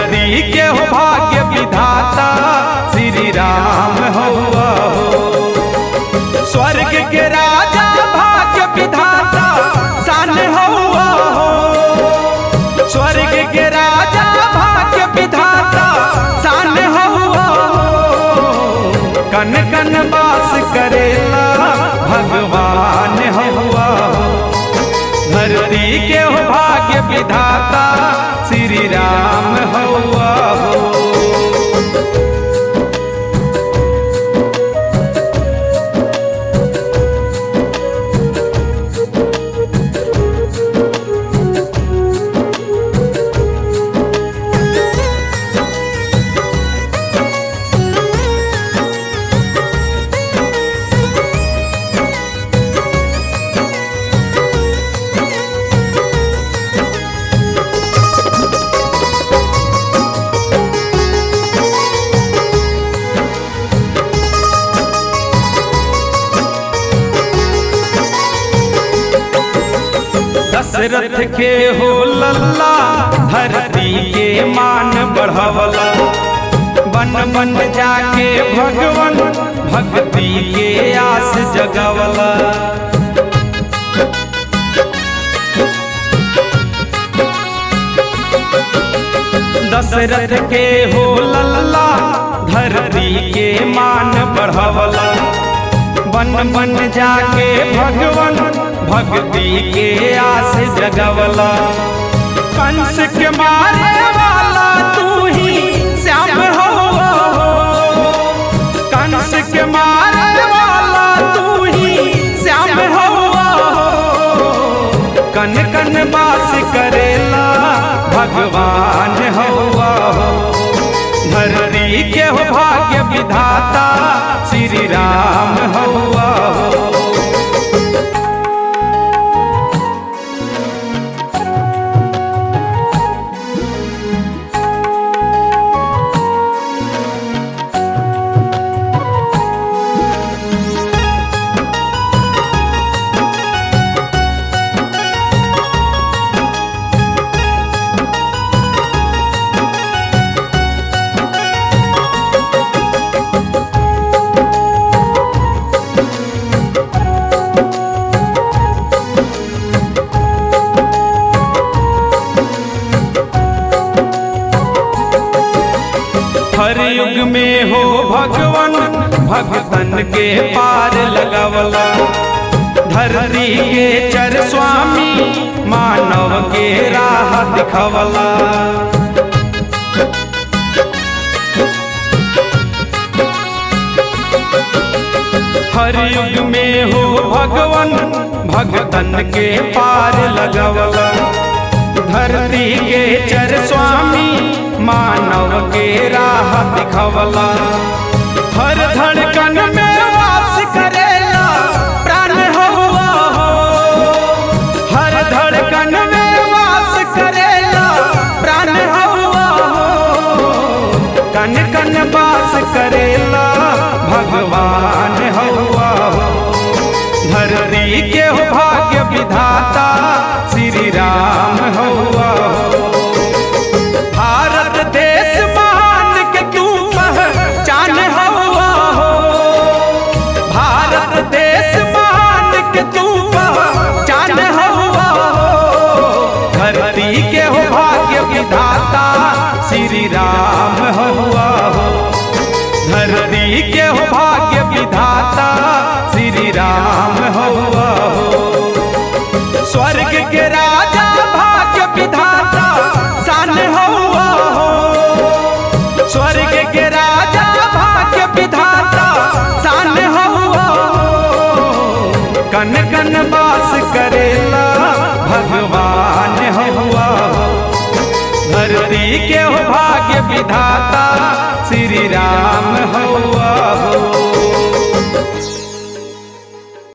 धरती के हो भाग्य विधाता श्री राम हुआ हो स्वर्ग के राजा भाग्य विधाता सान हुआ हो स्वर्ग के राजा भाग्य विधाता सान हुआ हो कन कन वास करेला भगवान हुआ हो धरती के हो भाग्य विधाता श्री राम हुआ हो दशरथ के हो लल्ला धरती के मान बढ़वला बन बन जाके भगवन भक्ति के आस जगवला दशरथ के हो लल्ला धरती के मान बढ़वला बन बन जाके भगवन भक्ति के आस जगवला कंस के मारे वाला तू ही श्याम हो कंस के मारे वाला तू ही श्याम हो कन कन बास करेला भगवान हुआ हो धरती के हो भाग्य विधाता श्री राम हुआ हो हर युग में हो भगवन भगतन के पार लगवला धरती के चर स्वामी मानव के राह दिखवला हर युग में हो भगवन भगतन के पार लगवला धरती के चर स्वामी मानव के राह दिखवला हर धड़कन में वास करेला प्राण हुआ हो हर धड़कन में वास करेला प्राण हुआ हो कन कन वास करेला भगवान हुआ हो धरती के हो भाग्य विधाता श्री राम हुआ हो भारत देश महान के तू पहचान हुआ हो भारत देश महान के तू पहचान हुआ हो धरती के हो भाग्य विधाता श्री राम हुआ हो धरती के हो भाग्य विधाता श्री राम हुआ हो स्वर्ग के राजा भाग्य विधाता सान हुआ हो स्वर्ग के राजा भाग्य विधाता सान हुआ हो कन कन वास करेला भगवान हुआ हो धरती के हो भाग्य विधाता श्री राम हुआ हो